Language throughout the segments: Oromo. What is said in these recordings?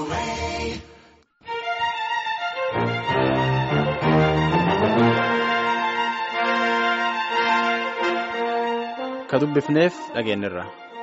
Ka dubbifneef dhageenyirra.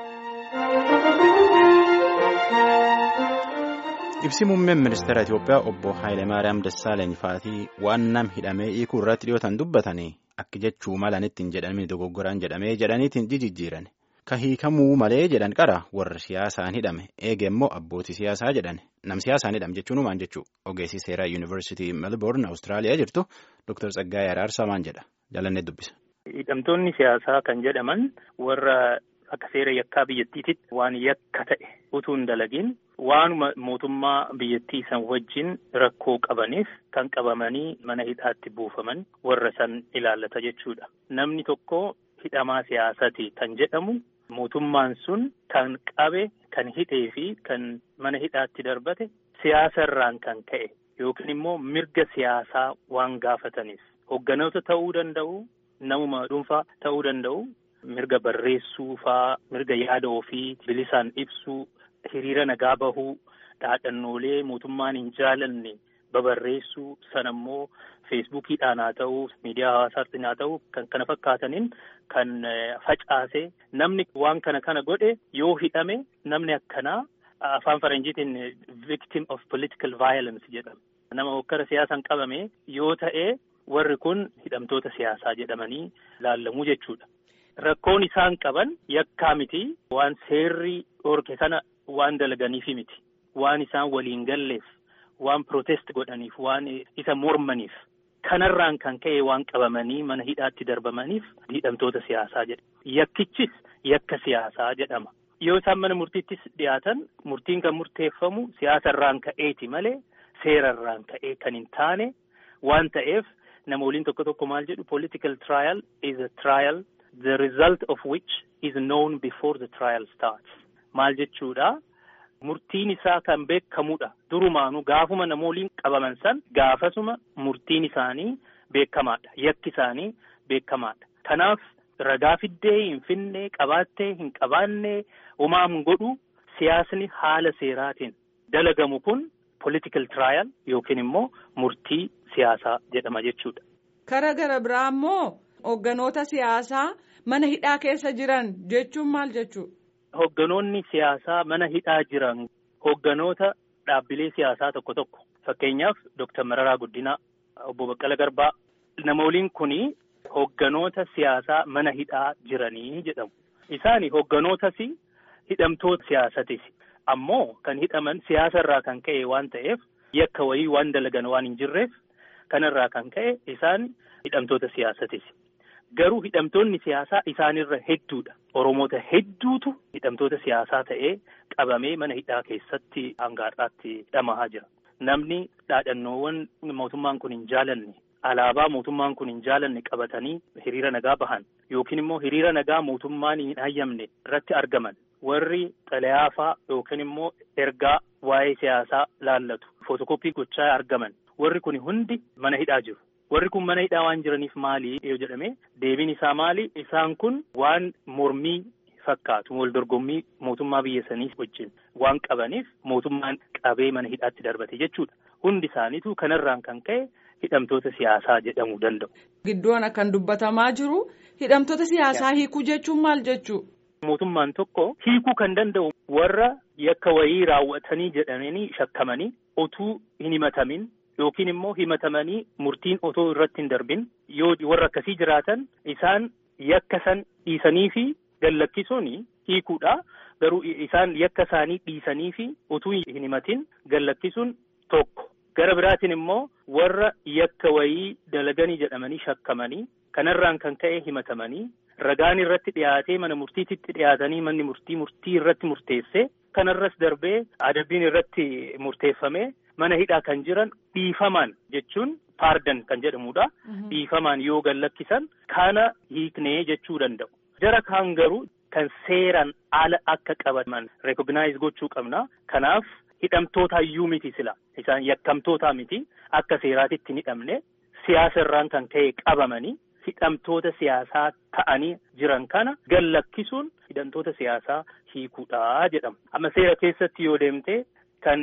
Ibsi muummeen ministeera Itoophiyaa obbo Haayilemaariyaam Dassaaleny faatii waan nam hidhamee hiikuu irratti dhiyootan dubbatanii akka jechuu malanitti hin jedhamin dogoggoraan jedhamee jedhaniitiin jijjiiran. Ka hiikamuu malee jedhan qara warra siyaasaan hidhame eege immoo abbootii siyaasaa jedhan nam siyaasaan hidhame jechuun maal jechuu ogeessi seeraa yuunivarsiitii Melbourne Awustiraaliyaa jirtu Dr. Tsaggaayee Araarsaa maal jedha jaalannee dubbisa. Hidhamtoonni siyaasaa kan jedhaman warra akka seera yakkaa biyyattiititti waan yakka ta'e utuu hin dalagin waanuma mootummaa biyyattii san wajjin rakkoo qabaniif kan qabamanii mana hidhaatti buufaman warra san ilaallata jechuudha. Namni tokko hidhamaa siyaasaati kan jedhamu mootummaan sun kan qabe kan hidhee fi kan mana hidhaatti darbate siyaasarraan kan ka'e yookiin immoo mirga siyaasaa waan gaafataniif hogganoota ta'uu danda'u. Namuma dhuunfaa ta'uu danda'u mirga barreessuu faa mirga yaada ofii bilisaan ibsuu hiriira nagaa bahuu dhaadhannoolee mootummaan hin jaalanne babarreessuu sanammoo feesbuukiidhaan haa ta'uu miidiyaa hawaasaatiin haa ta'uu kan kana fakkaataniin kan facaase namni waan kana kana godhe yoo hidhame namni akkanaa afaan faranjiitiin victim of political violence jedhama nama hokkara siyaasaan qabame yoo ta'e. Warri kun hidhamtoota siyaasaa jedhamanii laallamuu jechuudha. Rakkoon isaan qaban yakkaa miti. Waan seerri dhorke sana waan dalaganiifi miti. Waan isaan waliin galleef, waan protest godhaniif, waan isa mormaniif. Kanarraan kan ka'e waan qabamanii mana hidhaatti darbamaniif hidhamtoota siyaasaa jedhama. Yakkichis yakka siyaasaa jedhama. Yoo isaan mana murtiittis dhiyaatan murtiin kan murteeffamu siyaasarraan ka'eeti malee seerarraan ka'ee kan hin taane waan ta'eef. Nama waliin tokko tokko maal jedhu political trial is a trial the result of which is known before the trial starts. Maal jechuudha murtiin isaa kan beekamudha. Durumaanuu gaafuma nama waliin qabaman san gaafasuma murtiin isaanii beekamaadha. Yakki isaanii beekamaadha. Kanaaf ragaa fiddee hin finne qabaattee hin qabaanne homaa hin godhu siyaasni haala seeraatiin dalagamu kun political trial yookiin immoo murtii. Siyaasaa jedhama jechuudha. Kara gara biraa immoo hogganoota siyaasaa mana hidhaa keessa jiran jechuun maal jechuudha? Hogganoonni siyaasaa mana hidhaa jiran hogganoota dhaabbilee siyaasaa tokko tokko fakkeenyaaf Dooktar Mararaa Guddinaa, Obbo Baqqala Garbaa nama waliin kuni hogganoota siyaasaa mana hidhaa jiranii jedhamu. Isaani hogganootas hidhamtoota siyaasatis ammoo kan hidhaman siyaasarraa kan ka'e waan ta'eef yakka wayii waan dalagan waan hin jirreef. Kanarraa kan ka'e isaan hidhamtoota siyaasatis. Garuu hidhamtoonni siyaasaa isaanirra hedduudha. Oromoota hedduutu hidhamtoota siyaasaa ta'ee qabamee mana hidhaa keessatti hangaadhaatti hidhamaa jira. Namni dhaadhannoowwan mootummaan kun hin jaalanne alaabaa mootummaan kun hin jaalanne qabatanii hiriira nagaa bahan yookiin immoo hiriira nagaa mootummaan hin hayyamne irratti argaman warri xalayaafaa yookiin immoo ergaa waa'ee siyaasaa laallatu footokooppii gochaa argaman. Warri kun hundi mana hidhaa jiru. Warri kun mana hidhaa waan jiraniif maali yoo jedhame deebiin isaa maali? Isaan kun waan mormii fakkaatu wal dorgommii mootummaa biyya sanii wajjin waan qabaniif mootummaan qabee mana hidhaatti darbate jechuudha. Hundi isaaniitu kanarraan kan ka'e hidhamtoota siyaasaa jedhamuu danda'u. Gidduun kan dubbatamaa jiru hidhamtoota siyaasaa hiikuu jechuun maal jechuu? Mootummaan tokko hiikuu kan danda'u warra yakka wayii raawwatanii jedhamanii shakkamanii otuu hin himatamin. Yookiin immoo himatamanii murtiin otoo irratti hin darbin yoo warra akkasii jiraatan isaan yakka san dhiisanii fi gallakkisuun hiikuudha. Garuu isaan yakka isaanii dhiisanii fi utuu hin himatin gallakkisuun tokko. Gara biraatiin immoo warra yakka wayii dalaganii jedhamanii shakkamanii kanarraan kan ka'e himatamanii ragaan irratti dhiyaatee mana murtiititti dhiyaatanii manni murtii murtii irratti murteesse kanarras darbee adabbiin irratti murteeffame. Mana hidhaa kan jiran dhiifamaan jechuun paardan kan jedhamudha. Dhiifamaan yoo gallakkisan kana hiiknee jechuu danda'u. Jara kaan garuu kan seeraan ala akka qabaman rekognaayiz gochuu qabna. Kanaaf hidhamtoota iyyuu miti sila. Isaan yakkamtoota miti akka seeraatitti hin hidhamne siyaasa irraan kan ka'e qabamanii hidhamtoota siyaasaa ta'anii jiran kana gallakkisuun hidhamtoota siyaasaa hiikuudha jedhama. Amma seera keessatti yoo deemte kan.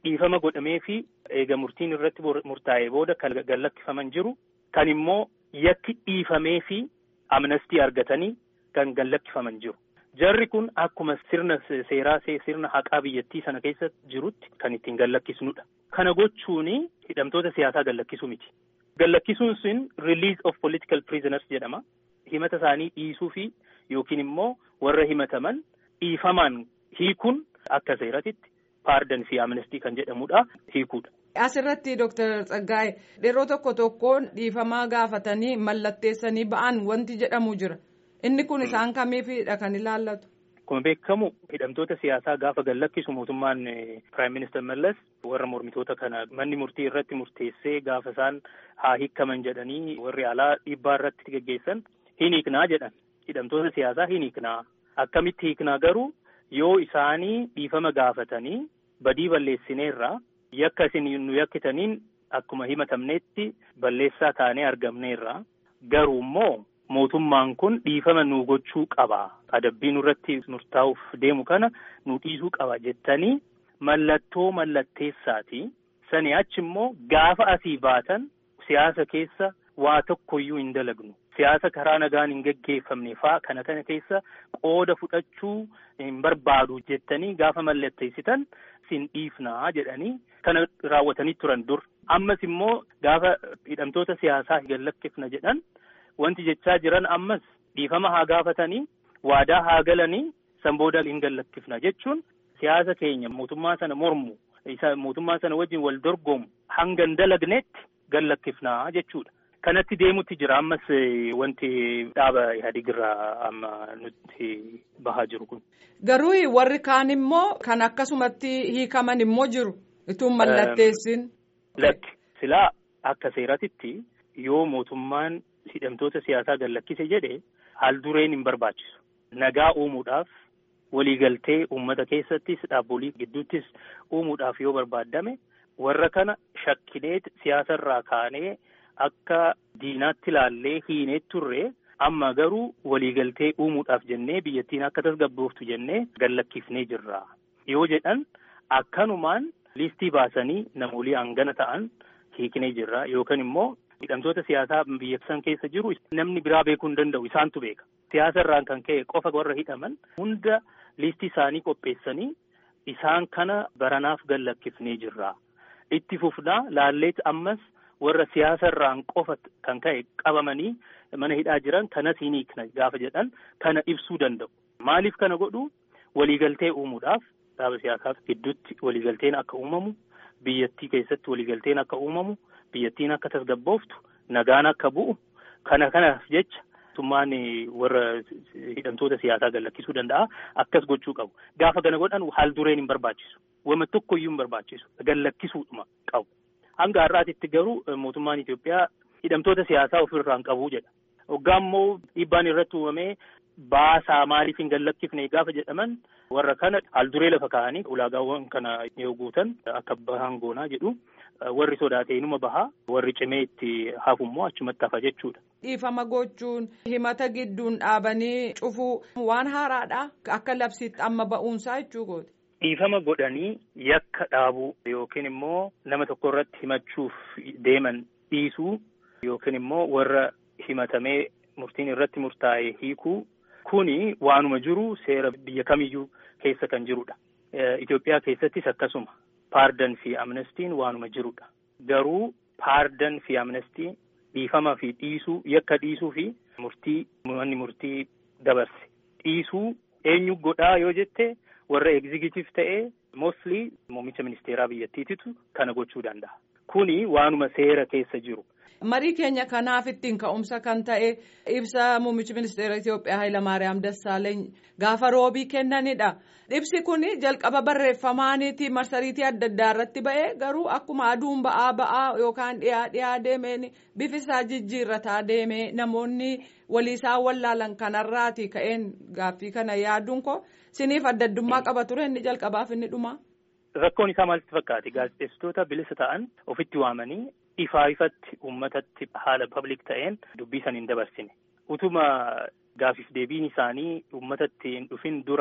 dhiifama godhamee fi eega murtiin irratti murtaa'ee booda kan gallakkifaman jiru kan immoo yakki dhiifamee fi amnestii argatanii kan gallakkifaman jiru. Jarri kun akkuma sirna seeraa sirna haqaa biyyattii sana keessa jirutti kan ittiin gallakkisnudha. Kana gochuun hidhamtoota siyaasaa gallakkisuu miti. Gallakkisuun sun release of political prisoners jedhama. Himata isaanii dhiisuu fi yookiin immoo warra himataman dhiifamaan hiikuun akka seeratitti paardan fi amnestii kan jedhamudha hiikuudha. Asirratti Dooktar Tsaggaa'e yeroo tokko tokkoon dhiifamaa gaafatanii mallatteessanii ba'an wanti jedhamu jira. Inni kun isaan kamiifidha kan ilaallatu? Akkuma beekamu hidhamtoota siyaasaa gaafa gallakkisu mootummaan Piraayim Minister Mallas warra mormitoota kana manni murtii irratti murteessee gaafa isaan haa hiikaman jedhanii warri alaa dhiibbaa irratti geggeessan hin hiiknaa jedhan. Hidhamtoota siyaasaa hin hiiknaa. Akkamitti hiiknaa garuu yoo isaanii dhiifama gaafatanii badii balleessineerraa yakka isin nu yakkitaniin akkuma himatamnetti balleessaa taanee argamneerraa garuu immoo mootummaan kun dhiifama nu gochuu qaba adabbii nurratti murtaa'uuf deemu kana nu dhiisuu qaba jettanii mallattoo mallatteessaati sani achi immoo gaafa asii baatan siyaasa keessa waa tokkoyyuu hin dalagnu siyaasa karaa nagaan hin geggeeffamne faa kana kana keessa qooda fudhachuu hin barbaadu jettanii gaafa mallatteessitan sin dhiifnaa jedhanii kana raawwatanii turan dur ammas immoo gaafa hidhamtoota siyaasaa gallakkifna jedhan wanti jechaa jiran ammas dhiifama haa gaafatanii waadaa haa galanii san booda hin gallakkifna jechuun siyaasa keenya mootummaa sana mormu isa mootummaa sana wajjin wal dorgomu hanga hin dalagnetti gallakkifnaa jechuudha. Kanatti deemutti jira ammas wanti dhaaba Ihaadig irraa amma nutti bahaa jiru kun. Garuu warri kaan immoo kan akkasumatti hiikaman immoo jiru. Ituun mallatteessin. Lakki silaa akka seeratitti yoo mootummaan hidhamtoota siyaasaa gallakkise jedhe haal dureen hin barbaachisu. Nagaa uumuudhaaf waliigaltee uummata keessattis dhaabbolii gidduuttis uumuudhaaf yoo barbaadame warra kana shakkineet siyaasarraa kaanee akka diinaatti ilaallee hiinee turre amma garuu waliigaltee uumuudhaaf jennee biyyattiin akka tasgabbooftu jennee gallakkifnee jirra. Yoo jedhan akkanumaan liistii baasanii namoolii hangana ta'an hiiknee jirra yookaan immoo hidhamtoota siyaasaa biyya san keessa jiru namni biraa beekuu hin danda'u isaantu beeka. Siyaasa irraan kan ka'e qofa warra hidhaman hunda liistii isaanii qopheessanii isaan kana baranaaf gallakkifnee jirra. Itti fufnaa laalleet ammas warra siyaasa irraan qofa kan ka'e qabamanii mana hidhaa jiran kanas hin hiikna gaafa jedhan kana ibsuu danda'u. Maaliif kana godhu waliigaltee uumuudhaaf dhaaba siyaasaaf gidduutti waliigalteen akka uumamu biyyattii keessatti waliigalteen akka uumamu biyyattiin akka tasgabbooftu nagaan akka bu'u kana kanaaf jecha mootummaan warra hidhamtoota siyaasaa gallakkisuu danda'a akkas gochuu qabu gaafa kana godhan haal dureen hin barbaachisu wama tokkoyyuu hin barbaachisu gallakkisuudhuma qabu hanga har'aatitti garuu mootummaan Itoophiyaa hidhamtoota siyaasaa ofirraan qabuu jedha hoggaa immoo dhiibbaan irratti uumamee baasaa maaliif hin gallakkifne gaafa jedhaman warra kana haal duree lafa kaa'anii ulaagaawwan kana yoo guutan akka bahan goonaa jedhu. warri sodaatee inuma bahaa warri cimee itti hafummoo achumatti hafa jechuudha. Dhiifama gochuun himata gidduun dhaabanii cufuu waan haaraadha akka labsiitti amma ba'uunsaa jechuukooti. Dhiifama godhanii yakka dhaabuu yookiin immoo nama tokko irratti himachuuf deeman dhiisuu yookiin immoo warra himatamee murtiin irratti murtaa'e hiikuu kuni waanuma jiru seera biyya kamiyyuu keessa kan jirudha. Itoophiyaa keessattis akkasuma. paardan fi amnestiin waanuma jirudha. Garuu paardan fi amnestiin dhiifama fi dhiisuu yakka dhiisuu fi murtii manni murtii dabarse. Dhiisuu eenyu godhaa yoo jette warra egzigitiif ta'ee mostly muummicha ministeeraa biyyattiititu kana gochuu danda'a. Kuni waanuma seera keessa jiru. Marii keenya kanaaf ittiin ka'umsa kan ta'e ibsa muummichi ministeera Itoophiyaa Hayilamaariyaam Dassaaleeny gaafa roobii kennanidha. Ibsi kun jalqaba barreeffamaaniiti marsariitii adda addaa irratti ba'ee garuu akkuma aduun ba'aa ba'aa yookaan dhiyaa dhiyaa deemeen bifisaa jijjiirrataa deemee namoonni waliisaa wallaalan kanarraati ka'een gaaffii kana yaaduun koo siniif adda addummaa qaba ture inni jalqabaaf inni dhumaa. Rakkoon isaa maalitti fakkaate gaazexeessitoota bilisa ta'an ofitti waamanii ifaa ifatti uummatatti haala public ta'een dubbii san hin dabarsine. Utuma gaafiif deebiin isaanii uummatatti hin dhufin dura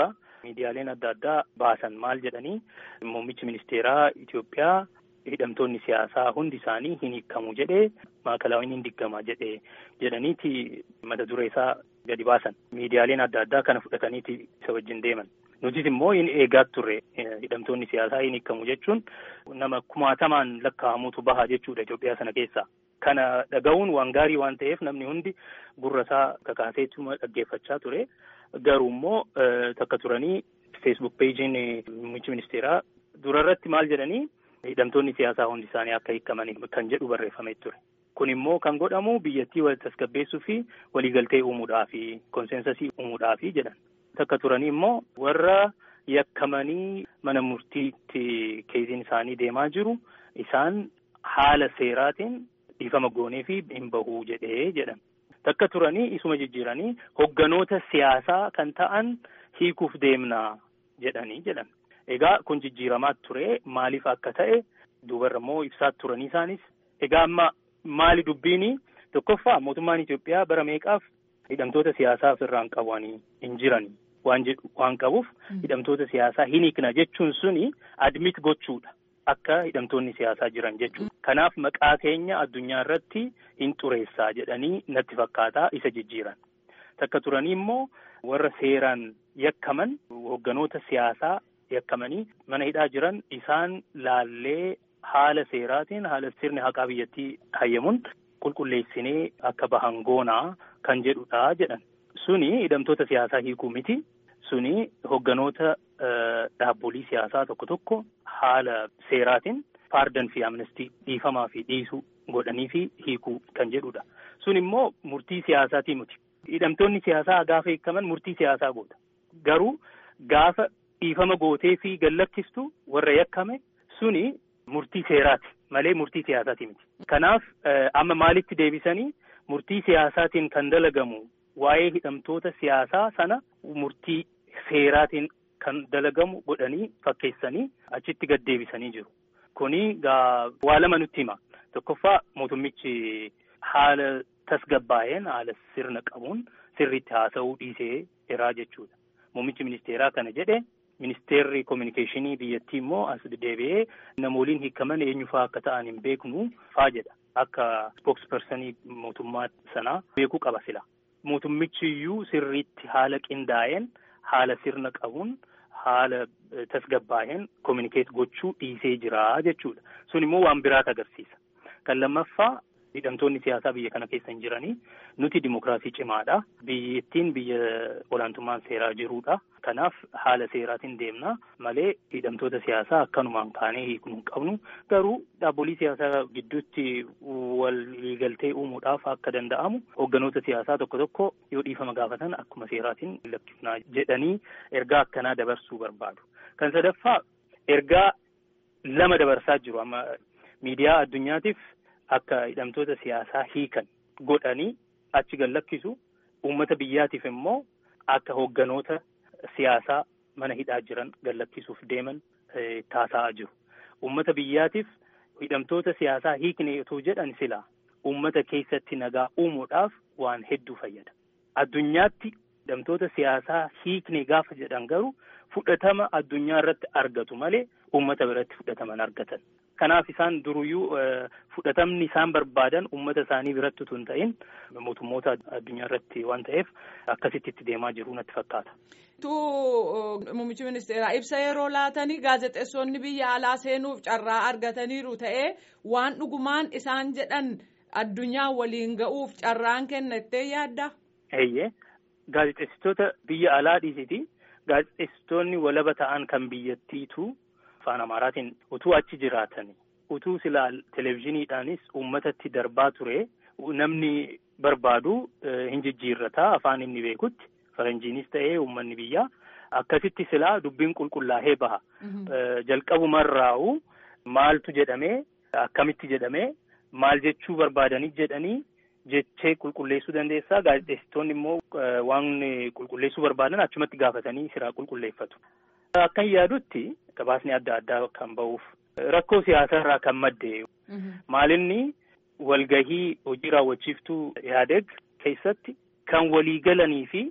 miidiyaaleen adda addaa baasan maal jedhanii muummichi ministeeraa Itoophiyaa hidhamtoonni siyaasaa hundi isaanii hin hiikamu jedhee maakalaawwan hin diggama jedhee jedhaniiti mata duree isaa gadi baasan miidiyaaleen adda addaa kana fudhataniiti isa wajjin deeman. Nutis immoo hin eegaa turre hidhamtoonni siyaasaa hin hiikamu jechuun nama kumaatamaan lakkaa'amutu baha jechuudha Itoophiyaa sana keessaa. Kana dhaga'uun waan gaarii waan ta'eef namni hundi gurra isaa kakaaseetuma dhaggeeffachaa ture. Garuu immoo takka turanii feesbuuk peejiin muummichi ministeeraa durarratti maal jedhanii hidhamtoonni siyaasaa hundi isaanii akka hiikaman kan jedhu barreeffamee ture. Kun immoo kan godhamu biyyattii wal tasgabbeessuu fi waliigaltee uumuudhaafi konseensasii uumuudhaafi jedhan. Takka turanii immoo warra yakkamanii mana murtiitti keeziin isaanii deemaa jiru isaan haala seeraatiin dhiifama goonee fi hin bahuu jedhee jedhan. Takka turanii isuma jijjiiranii hogganoota siyaasaa kan ta'an hiikuuf deemnaa jedhanii jedhan. Egaa kun jijjiiramaa ture maaliif akka ta'e duubarra immoo ibsaa turanii isaanis. Egaa amma maali dubbiini tokkoffaa mootummaan Itoophiyaa bara meeqaaf hidhamtoota siyaasaa ofirraan qabanii hin jiran waan jedhu waan qabuuf hidhamtoota siyaasaa hin hiikna jechuun suni admit gochuudha. Akka hidhamtoonni siyaasaa jiran jechuudha. Kanaaf maqaa keenya addunyaa irratti hin xureessaa jedhanii natti fakkaataa isa jijjiiran. Takka turanii immoo warra seeraan yakkaman hogganoota siyaasaa yakkamanii mana hidhaa jiran isaan laallee haala seeraatiin haala sirni haqaa biyyattii hayyamuun qulqulleessinee akka bahan goonaa kan jedhudha jedhan. Suni hidhamtoota siyaasaa hiikuu miti. Suni hogganoota dhaabbolii siyaasaa tokko tokko haala seeraatiin paardan fi amnestii dhiifamaa fi dhiisuu godhanii fi hiikuu kan jedhudha. Sun immoo murtii siyaasaatii miti. Hidhamtoonni siyaasaa gaafa hiikaman murtii siyaasaa godha. Garuu gaafa dhiifama gootee fi gallakkistu warra yakkame suni murtii seeraati malee murtii siyaasaati miti. Kanaaf amma maalitti deebisanii murtii siyaasaatiin kan dalagamu waa'ee hidhamtoota siyaasaa sana murtii seeraatiin kan dalagamu godhanii fakkeessanii achitti gad deebisanii jiru. Kuni gaa waa lama nutti hima. Tokkoffaa mootummichi haala tasgabbaa'een haala sirna qabuun sirriitti haasa'uu dhiisee jiraa jechuudha. Muummichi ministeeraa kana jedhe ministeerri kominikeeshinii biyyattii immoo as deebi'ee namooliin hiikaman eenyufaa akka ta'an hin beeknu faa jedha. Akka spookspersonii mootummaa sanaa beekuu qaba sila. Mootummichi iyyuu sirriitti haala qindaa'een haala sirna qabuun haala tasgabbaa'een kominikeet gochuu dhiisee jira jechuudha. Sun immoo waan biraat agarsiisa. Kan lammaffaa hidhamtoonni siyaasaa biyya kana keessa hin jiranii nuti dimokiraasii cimaadha. Biyyattiin biyya olaantummaan seeraa jirudha. Kanaaf haala seeraatiin deemna malee hidhamtoota siyaasaa akkanumaan kaanee hiiknu hin qabnu. Garuu dhaabbolii siyaasaa gidduutti waliigaltee uumuudhaaf akka danda'amu hogganoota siyaasaa tokko tokko yoo dhiifama gaafatan akkuma seeraatiin lakkifnaa jedhanii ergaa akkanaa dabarsuu barbaadu. Kan sadaffaa ergaa lama dabarsaa jiru amma miidiyaa addunyaatiif akka hidhamtoota siyaasaa hiikan godhanii achi gallakkisu uummata biyyaatiif immoo akka hogganoota siyaasaa mana hidhaa jiran gallakkisuuf deeman taasa'aa jiru. Uummata biyyaatiif hidhamtoota siyaasaa hiikne otoo jedhan silaa uummata keessatti nagaa uumuudhaaf waan hedduu fayyada. Addunyaatti hidhamtoota siyaasaa hiikne gaafa jedhan garuu fudhatama addunyaa irratti argatu malee uummata biratti fudhataman argatan. Kanaaf isaan duruyyuu fudhatamni isaan barbaadan uummata isaanii biratti utuu hin ta'in mootummoota addunyaa irratti waan ta'eef akkasitti itti deemaa jiru natti fakkaata. Tu muummichi ministeeraa ibsa yeroo laatanii gaazexeessonni biyya alaa seenuuf carraa argataniiru ta'ee waan dhugumaan isaan jedhan addunyaa waliin ga'uuf carraan kennattee yaadda? Eeyyee gaazexeessitoota biyya alaa dhiisiti gaazexeessitoonni walaba ta'an kan biyyattiitu afaan amaaraatiin utuu achi jiraatan utuu silaa televezyiiniidhaanis uummatatti darbaa ture namni barbaadu hin jijjiirrataa afaan inni beekutti faranjiinis ta'ee uummanni biyyaa akkasitti silaa dubbiin qulqullaa'ee baha. Jalqabumarraa'u maaltu jedhamee akkamitti jedhamee maal jechuu barbaadanii jedhanii jechee qulqulleessuu dandeessaa gaazexeessitoonni immoo waan qulqulleessuu barbaadan achumatti gaafatanii siraa qulqulleeffatu. Akkan yaadutti gabaasni adda addaa kan ba'uuf rakkoo siyaasaa irraa kan madde maalinni walgahii hojii raawwachiiftuu yaadeg keessatti kan walii galanii fi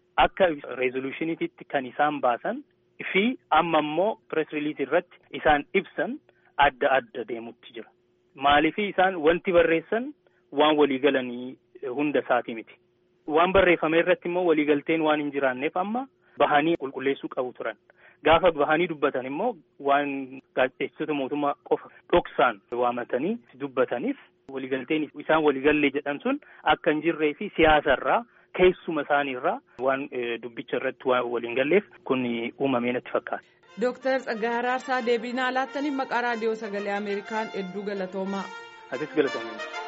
akka reezolushiniititti kan isaan baasan fi amma immoo pirees riiliis irratti isaan ibsan adda adda deemutti jira. Maaliifii isaan wanti barreessan waan waliigalanii hunda isaati miti. Waan barreeffame irratti immoo waliigalteen waan hin jiraanneef amma bahanii qulqulleessuu qabu turan. Gaafa bahanii dubbatan immoo waan gaazexeessitoota mootummaa qofa dhoksaan waamatanii dubbataniif waliigalteen isaan waliigallee jedhan sun akka hin jirree fi siyaasarraa keessuma isaaniirraa waan dubbicha irratti waan waliin galleef kun uumamee natti fakkaata. Dooktar Tsaggaayee Araarsaa deebii naa laattaniif maqaa raadiyoo sagalee Ameerikaan hedduu galatoomaa. Atis galatoomaa.